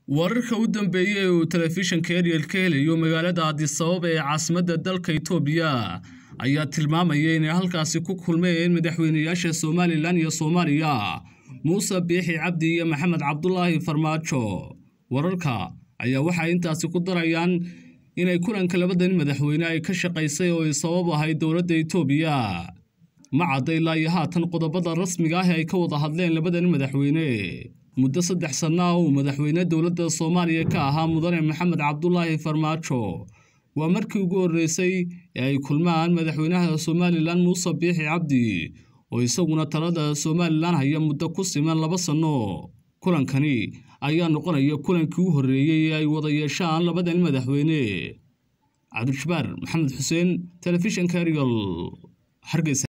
wararka u dambeeyey ee uu telefishanka eryel ka helayo magaalada addisababa ee caasimadda dalka itoobiya ayaa tilmaamaya inay halkaasi ku kulmeen madaxweynayaasha somalilan iyo soomaaliya muuse biixi cabdi iyo maxamed cabdulaahi farmaajo wararka ayaa waxay intaasi ku darayaan inay kulanka labadan madaxweyne ay ka shaqaysay oo ay sabab ahayd dowladda itoobiya ma cadda ilaa iyo haatan qodobada rasmiga ah ee ay ka wada hadleen labadan madaxweyne muddo saddex sanno ah uu madaxweyne dowladda soomaaliya ka ahaa mudane maxamed cabdulaahi farmaajo waa markii ugu horreysay ee ay kulmaan madaxweynaha somalilan muuse biixi cabdi oo isaguna talada somalilan haya muddo ku siman laba sanno kulankani ayaa noqonaya kulankii u horreeyey ee ay wada yeeshaan labadan madaxweyne cabdijabbaar maxamed xuseen telefishanka eryol hargeysa